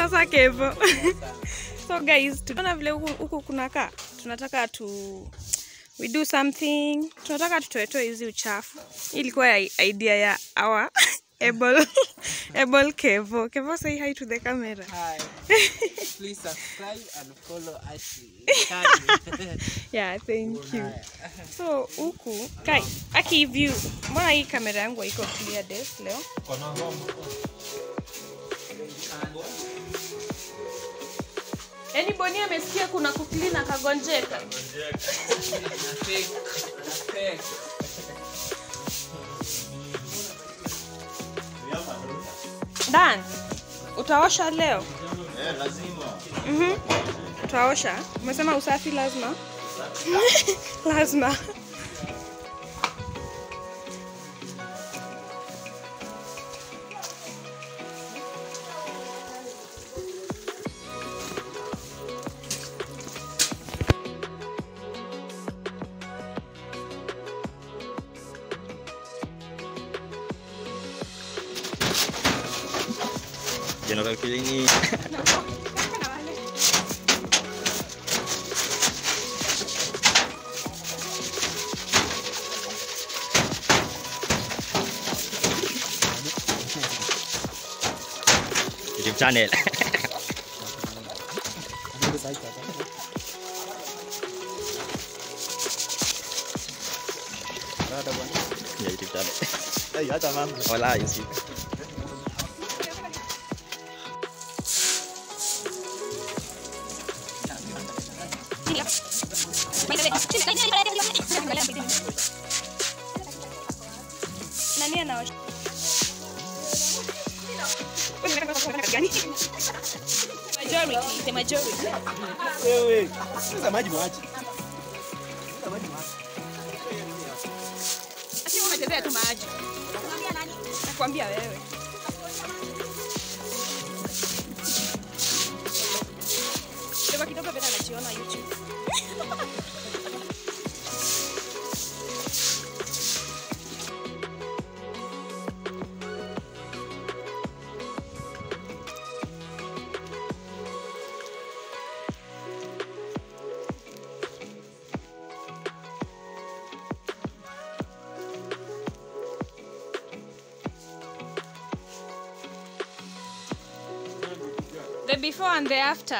sasa kevo so guys tunaona vile huku huku kunakaa tunataka tu we do something tunataka tutoetoe hizi uchafu Hii ilikuwa ya idea ya our able able kevo kevo say hi to the camera Hi. Please subscribe and follow Ashley. yeah thank you so huku kai aki view mbona hii kamera yangu haiko clear des leo yaani boni amesikia kuna kuklina kagonjeka dan utaosha leo Eh, lazima. Mhm. Utaosha? Umesema usafi lazima? lazima. General Kilini. YouTube channel. Ya YouTube channel. Wala, you see. Nani anaosha? Majority, the majority. Wewe, sasa maji mwache. Asi unachezea tu maji. Nakwambia wewe. Kidogo kidogo vile anajiona YouTube. The before and the after.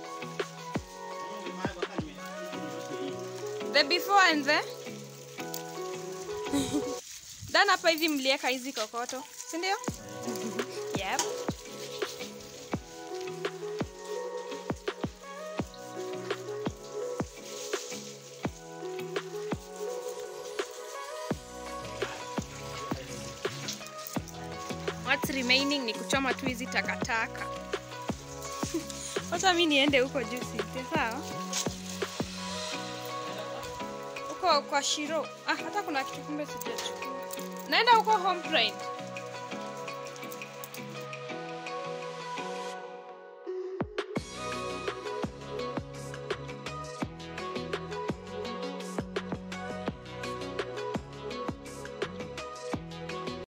The before and the Dan hapa hivi mlieka hizi kokoto, si ndio? Yep. What's remaining ni kuchoma tu hizi takataka. Wacha mi niende huko juu site, sawa? Huko kwa Shiro. Ah, hata kuna kitu kumbe sijachukua. Naenda huko home pride.